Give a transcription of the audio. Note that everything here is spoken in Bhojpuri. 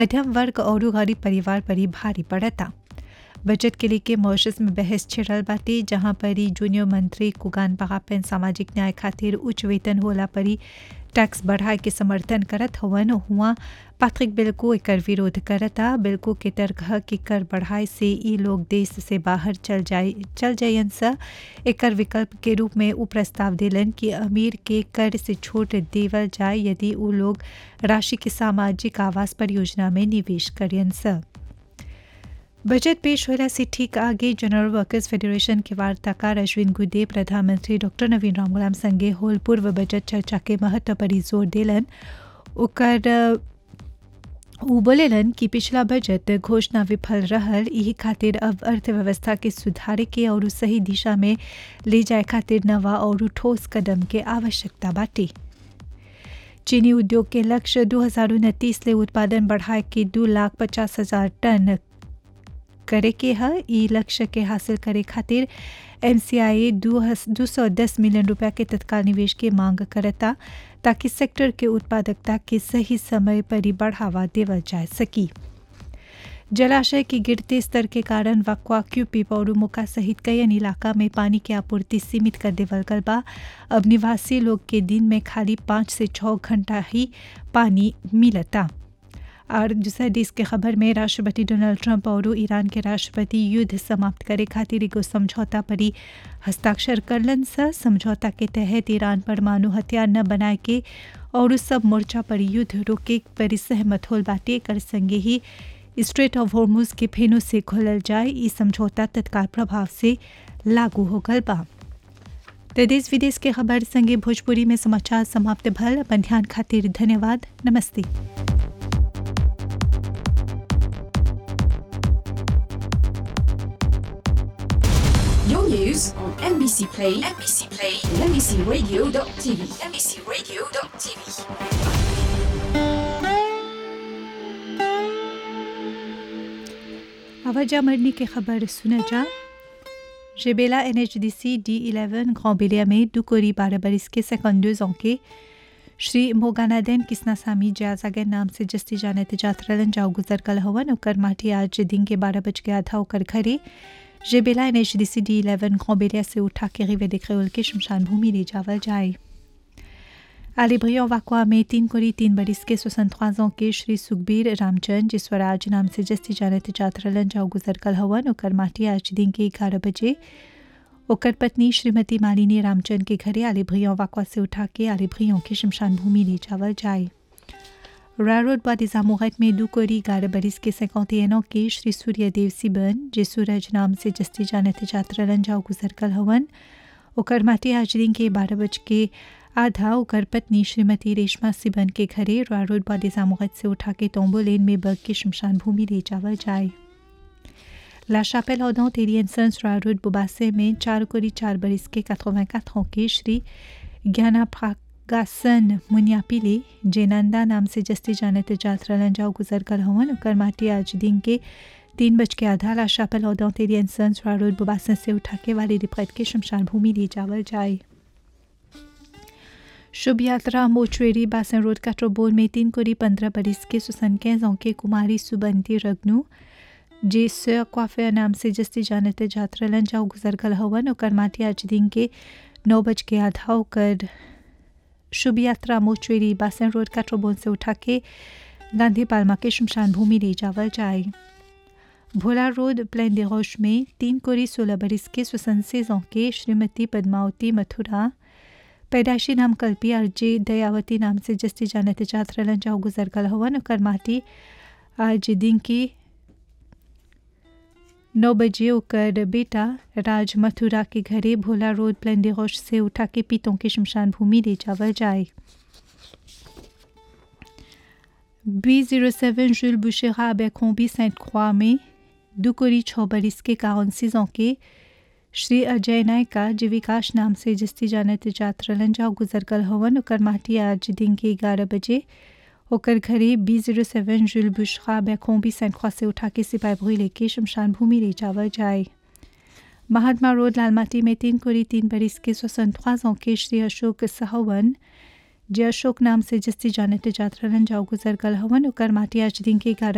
मध्यम वर्ग और गरीब परिवार पर ही भारी पड़ता बजट के लेके मॉरिशस में बहस छिड़ल बाटे जहां पर ही जूनियर मंत्री कुगान पगापेन सामाजिक न्याय खातिर उच्च वेतन होला पर ही टैक्स बढ़ाए के समर्थन करत हवन हुआ पैट्रिक बिल्को एकर विरोध करता बिल्को के तर्क है कि कर बढ़ाए से ई लोग देश से बाहर चल जाए चल जायन सा एकर विकल्प के रूप में उ प्रस्ताव दिलन कि अमीर के कर से छूट देवल जाए यदि उ लोग राशि के सामाजिक आवास परियोजना में निवेश करियन सा बजट पेश होला से ठीक आगे जनरल वर्कर्स फेडरेशन के वार्ताकार अश्विन गुदे प्रधानमंत्री डॉक्टर नवीन रामगुलाम संगे होल पूर्व बजट चर्चा के महत्व पर जोर दिलन ओकर उ बोलेलन कि पिछला बजट घोषणा विफल रहल यही खातिर अब अर्थव्यवस्था के सुधारे के और सही दिशा में ले जाए खातिर नवा और ठोस कदम के आवश्यकता बाटे चीनी उद्योग के लक्ष्य दो हजार उनतीस ले उत्पादन बढ़ाए के दो लाख पचास हजार टन करे के है ई लक्ष्य के हासिल करे खातिर एम सी आई दो सौ दस मिलियन रुपया के तत्काल निवेश की मांग करता ताकि सेक्टर के उत्पादकता के सही समय पर ही बढ़ावा देवल जा सकी जलाशय के गिरते स्तर के कारण वक्वा क्यूपीप और मुका सहित कई इलाका में पानी की आपूर्ति सीमित कर देवल गल बा अब निवासी लोग के दिन में खाली पाँच से छः घंटा ही पानी मिलता और दूसरा देश के खबर में राष्ट्रपति डोनाल्ड ट्रंप और ईरान के राष्ट्रपति युद्ध समाप्त करे खातिर एगो समझौता पर ही हस्ताक्षर करलन सा समझौता के तहत ईरान परमाणु हथियार न बनाए के और सब मोर्चा पर युद्ध रोके पर सहमत होल बाटे कर संगे ही स्ट्रेट ऑफ हॉर्मूज के फेनों से खोलल जाए ई समझौता तत्काल प्रभाव से लागू हो गल बा तो देश विदेश के खबर संगे भोजपुरी में समाचार समाप्त भल अपन ध्यान खातिर धन्यवाद नमस्ते Your news on MBC Play, MBC Play, and MBCRadio.tv, MBCRadio.tv. आवाजा मरनी की खबर सुना जा जेबेला N H D C D eleven ग्रांबेलिया में दुकोरी बारह बरिस के सेकंडर्स के श्री मोगानादेन किस्नासामी जयाजागन नाम से जस्ती जाने जात्रलन जाओ गुजर कल हवन ओकर माटी आज दिन के बारह बज के आधा ओकर घरे जेबेला N H D C D eleven ग्रांबेलिया से उठा के रिवे देखे के शमशान भूमि ले जावल जाए आलिब्रियो वाकुआ में तीन कोरी तीन बरिस के सोसंत के श्री सुखबीर रामचंद जी स्वराज नाम से जस्ती जानत जात्रलन जाओ गुजर कल हवन ओकर माटी आज दिन के ग्यारह बजे ओकर पत्नी श्रीमती मालिनी रामचंद के घरे आलिब्रियो वाकुआ से उठा के आलिब्रियो के शमशान भूमि ले जावल जाए रारोड बादिजामुगत में दो कोरी ग्यारह बरिस के सैकौतियनों के श्री सूर्यदेव सिबन जे सूरज नाम से जस्ती जानत जात्रलन जाओ गुजर कल हवन ओकर माटी आज दिन के बारह बज के आधा ओकर पत्नी श्रीमती रेशमा सिबन के घरे रारोड बादिजामुगत से उठा के तोम्बो लेन में बग के शमशान भूमि ले जावल जाए La chapelle ardente Eliensons Raroud Bobasse में चार कोरी चार बरिस के 84 ans के श्री ज्ञाना प्रागासन मुनियापिले जेनंदा नाम से जस्ती जानत जात्रलन जाओ गुजर कर हवन ओकर माटी आज दिन के तीन बज के आधा ला शापेल ardente Eliensons Raroud Bobasse से उठा के वाली रिप्रैत के शमशान भूमि ले जावल जाए शुभ यात्रा मोचुएरी बासन रोड काट्रोबोल में तीन कोरी पंद्रह बरिस के सुसन ans के कुमारी सुबंती रग्नू जे सर क्वाफे नाम से जस्ती जानते जात्रलन जाओ गुजर गल हवन ओकर माटी आज दिन के नौ बज के आधा ओकर शुभ यात्रा मोचुएरी बासन रोड काट्रोबोन से उठा के गांधी पालमा के शमशान भूमि ले जावल जाए भोला रोड प्लेन दे रोश में तीन कोरी सोलह बरिस के सुसनसे के श्रीमती पद्मावती मथुरा पैदाशी नाम कल्पी और जे दयावती नाम से जस्ती जानते जात्रलन जाओ गुजर गल हवन ओकर माटी आज दिन की नौ बजे ओकर बेटा राज मथुरा के घरे भोला रोड प्लेन दे रोश से उठा के पीतों के शमशान भूमि ले जावल जाए बी जीरो सेवन जुल बुशेरा अबेकोम्बी सेंट croix में दुकोरी छः बरिस के कारण सीजों के श्री अजय नायका जे विकास नाम से जस्ती जानत जात्रलन जाओ गुजर कल हवन ओकर माटी आज दिन के ग्यारह बजे ओकर घरे बी जीरो सेवन जुल बुशरा बैकोम्बी सेंट ख्वा से उठा के सिपाही भूई लेके शमशान भूमि ले जावल जाए महात्मा रोड लालमाटी में तीन कोरी तीन बरिस के सोसन के श्री अशोक सहावन जे अशोक नाम से जस्ती जानते जात्रलन जाओ गुजर कल हवन ओकर माटी आज दिन के ग्यारह